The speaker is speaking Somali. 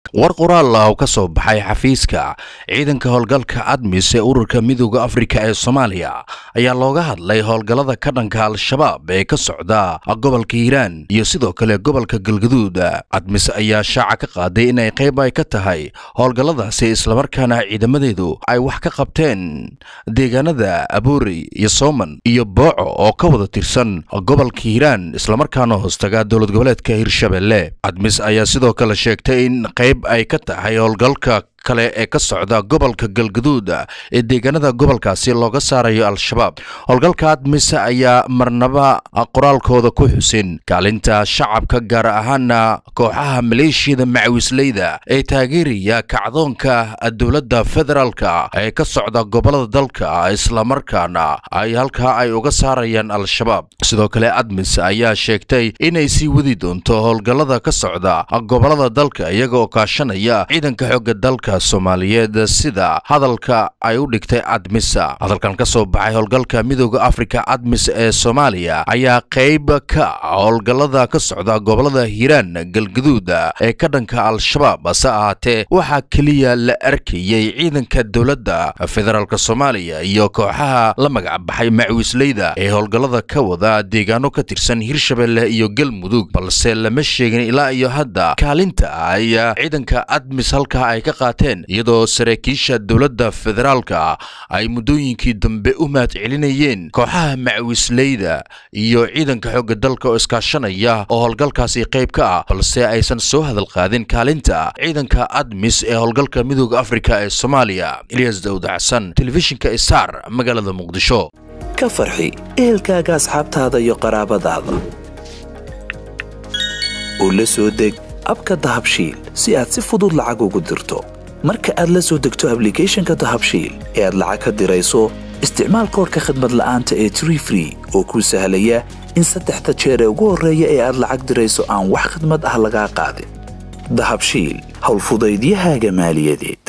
war qoraal ah oo ka soo baxay xafiiska ciidanka howlgalka admis ee ururka midooda afrika ee soomaaliya ayaa looga hadlay howlgallada ka dhanka al-shabaab ee ka socda gobolka hiiraan iyo sidoo kale gobolka galgaduud admis ayaa shaaca ka qaaday inay qayb ay ka tahay howlgalladaasi islamarkaana ciidamadeedu ay wax ka qabteen deegaanada aboori iyo sooman iyo booco oo ka wada tirsan gobolka hiiraan islamarkaana hoostaga dowlad goboleedka hirshabelle admis ayaa sidoo kale sheegtay in qayb ay ka tahay howlgalka kale ee ka socda gobolka galgaduud ee deegaanada gobolkaasi looga saarayo al-shabaab howlgalka admis ayaa marnaba qoraalkooda ku xusin kaalinta shacabka gaar ahaana kooxaha maleeshiyada macawisleyda ee taageeraya kacdoonka dowladda federaalka ee ka socda gobolada dalka islamarkaana ay halkaa ay uga saarayaan al-shabaab sidoo kale admis ayaa sheegtay inay sii wadi doonto howlgallada ka socda gobolada dalka iyaga oo kaashanaya ciidanka xooga dalka soomaaliyeed sida hadalka ay u dhigtay admisa hadalkan ka soo baxay howlgalka midooda afrika admis ee soomaaliya ayaa qayb ka howlgallada ka socda gobolada hiiraan galgaduud ee ka dhanka al-shabaab hase ahaatee waxaa keliya la arkayey ciidanka dowladda federaalk soomaaliya iyo kooxaha la magac baxay macawisleyda ee howlgallada ka wada deegaano ka tirsan hirshabelle iyo galmudug balse lama sheegin ilaa iyo hadda kaalinta ay ciidanka admis halkaa ay ka qaateen iyadoo saraakiisha dowladda federaalka ay muddooyinkii dambe u mahad celinayeen kooxaha macawisleyda iyo ciidanka xoogga dalka oo iskaashanaya oo howlgalkaasi qayb ka ah balse aysan soo hadal qaadin kaalinta ciidanka admis ee howlgalka midooda afrika ee soomaaliya ilyas dawda xasan telefishinka isaar magaalada muqdisho ka farxi ehelkaaga asxaabtaada iyo qaraabadaada oo la soo deg abka dahabshiil si aad si fudud lacag ugu dirto marka aad la soo degto ablicathonka dahabshiil ee aad lacag ka dirayso isticmaal koorka khadmad la'aanta ee tree free oo kuu sahlaya in saddexda jeer ee ugu horreeya ee aad lacag dirayso aan wax khadmad ah lagaa qaadin dahabshiil howlfudaydiyahaaga maaliyadeed